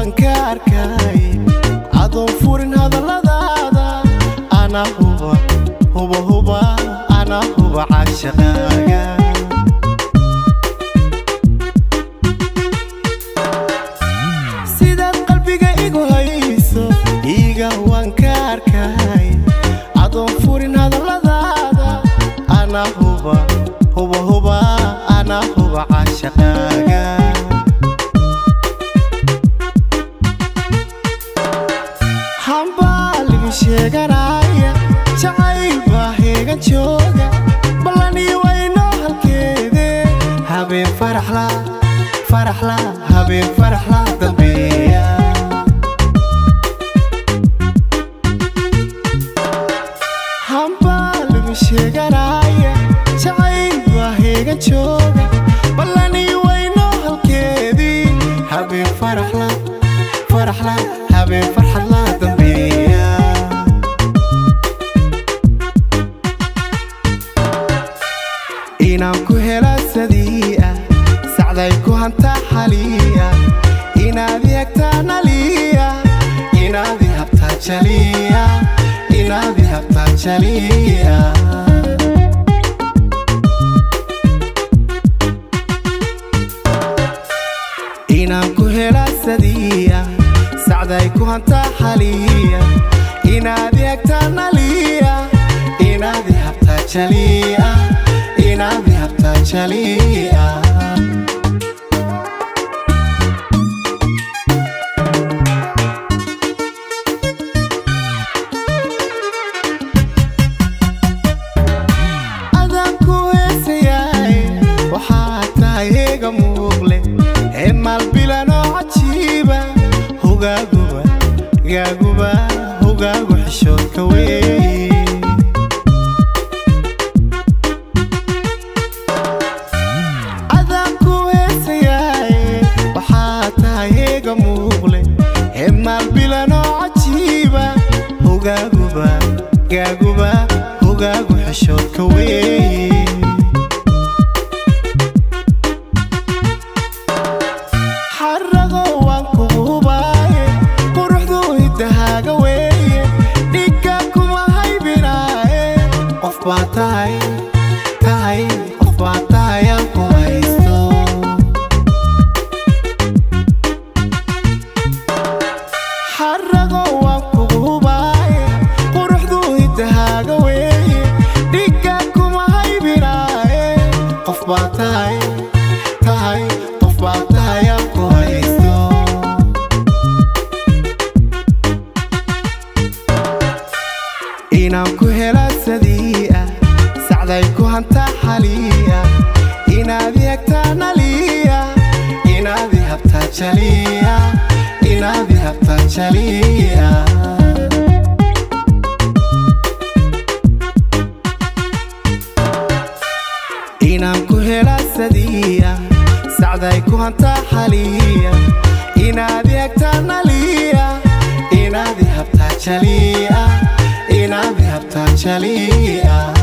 waan ka arkay adoon furin hadalladaada ana huba huba huba ana huba caashaqaaga sidaad qalbiga igu hayso iiga waan ka arkay adoon furin hadalladaada ana huba huba huba ana huba caashaqaaga hambaa ligu sheeganaya jacayl baa heegan jooga ballanii waynoo halkeede habeen faraxla faraxla habeen faraxla dambeeya hambaa ligu sheeganaya jacayl baa heegan jooga ballanii waynoo halkeedii habeen faraxla faraxla habeen farxadla dambeeya inaan ku helaa sadii ah sacday ku hantaa xaliya inaad i hagtaa naliya inaad i habtaa jaliya inaad i habtaa jaliya inaan ku helaa sadiya sacday ku hantaa xaliya inaad i hagtaa naliya inaad i habtaa jaliya inaad i habtaa jaliya adaan ku heesayaay waxaa tahay eega muuqle ee maalbilanoo cajiiba hogaaguba gaaguba hogaagu xishoodka weeye adaan ku heesayaay waxaa tahay eega muuqle ee maalbilanoo cajiiba hogaaguba gaaguba hogaagu xishoodka weeye xarago waan kugu hubaaye quruxdu hidahaaga weeye dhigga kuma haybinaaye qof baa tahay tahay qof baa tahay aan ku haysto xarago waan kugu hubaaye quruxdu hidahaaga weeye dhigga kuma haybinaaye qof baa tahay tahay qof baa tahay aan ku haysto inaan ku helaa sadii ah sacday ku hantaa xaliya inaad i hagtaa naliya inaad i habtaa jaliya inaad i habtaa jaliya inaan ku helaa sadiya sacday ku hantaa xaliya inaad i hagtaa naliya inaad i habtaa jaliya inaad i habtaa jaliya